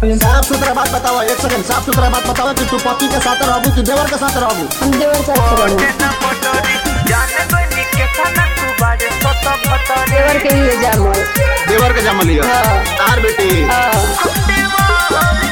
साफ सुथरा बात बताओ एक सेकंड साफ सुथरा बात बताओ कि तू पति के साथ रहबू कि देवर के साथ रहबू हम देवर साथ रहू देवर के ही जामल देवर के जमल लिया हाँ। तार बेटी हाँ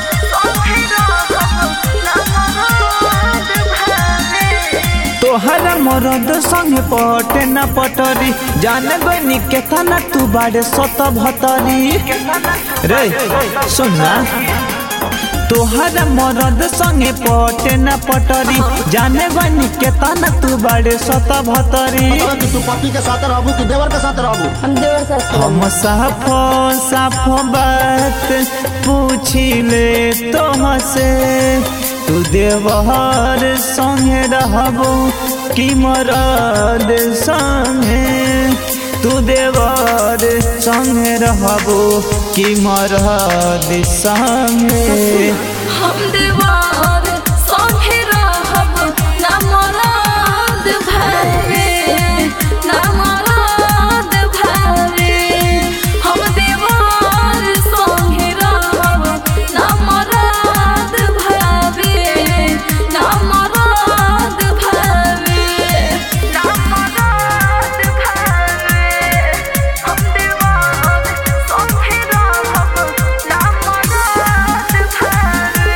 तोहर मरद संगे पटे न पटरी जान गनी केतना तू बाड़े सत भतरी रे सुनना तोहर मरद संगे पटे न पटरी जान गनी केतना तू बाड़े सत भतरी बताओ कि तू पति के साथ रहबू कि देवर के साथ रहबू हम देवर साथ रहू हम साफ साफ बात पूछी ले तुमसे तू देवहर संगे रहबो कि मरद संगे तू देवर संगे रहबो कि मरद संगे हम देवार संगे रहब ना मराद भावे ना मराद भावे हम देवार संगे रहब ना मराद भावे ना मराद भावे ना मराद भावे हम देवार संगे रहब ना मराद भावे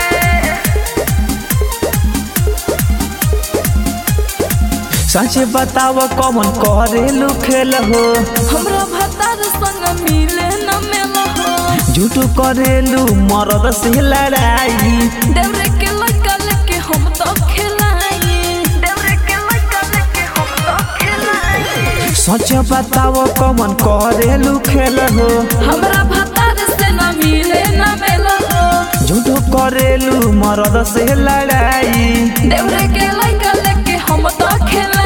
सच बताव कौन करेलू खेल हो हमरा भतार संग मिले न मिल हो झूठ करेलू मरद से लड़ाई देवरे के लड़का लेके हम तो खिलाई देवरे के लड़का लेके हम तो खिलाई सच बताव कौन करेलू खेल हो हमरा भतार से न मिले न मिल हो झूठ करेलू मरद से लड़ाई देवरे के लड़का लेके हम तो खिलाई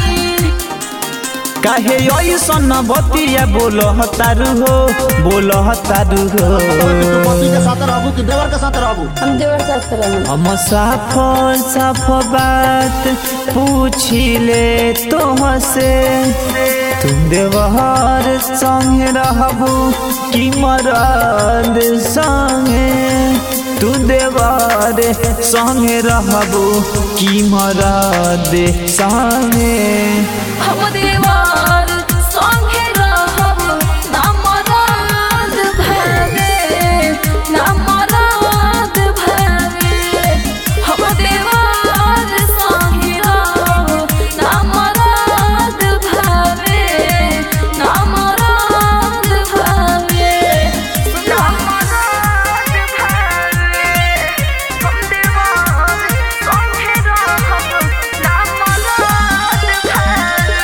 काहे ऐसन बतिया बोल तारू हो बोल तारू तू पति के हो साथ रहबू कि देवर के साथ रहबू हम देवर साथ रहू हम साफ साफ बात पूछी ले तुमसे तुम देवहर संगे रहबू कि मरद संगे तू देवर संगे रहबू कि मरद संगे हम देवार संगे रहब ना मराद भावे ना मराद भावे हम देवार संगे रहब ना मराद भावे ना मराद भावे ना मराद भावे हम देवार संगे रहब ना मराद भावे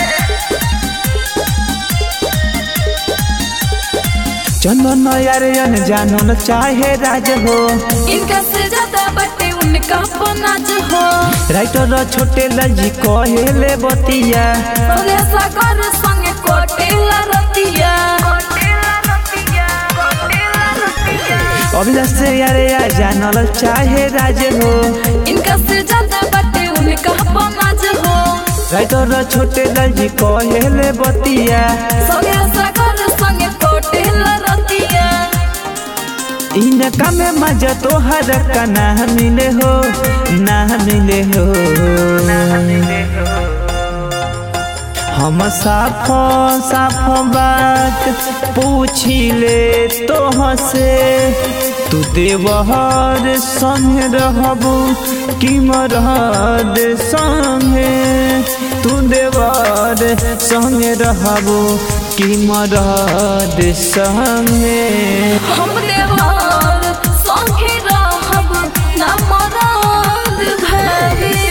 चंदन यार जानो न चाहे राज हो इनका से ज्यादा बटे उनका पनाज हो राइटर छोटे लजी कहेले बतिया बोले सागर संगे कोटेला रतिया कोटेला रतिया कोटेला रतिया अभिलाष से यारे या जानल चाहे राज हो इनका से ज्यादा बटे उनका पनाज हो राइटर छोटे लजी कहेले बतिया सोगे सागर संगे कोटेला रतिया इनका में मजा तोहर का ना मिले हो ना मिले हो हम साफ साफ बात पूछी ले तोहसे तू देवहर संगे रहबू कि मरद संगे तू देवर संगे रहबू कि मरद संगे हम देवार संगे रहब ना मराद भावे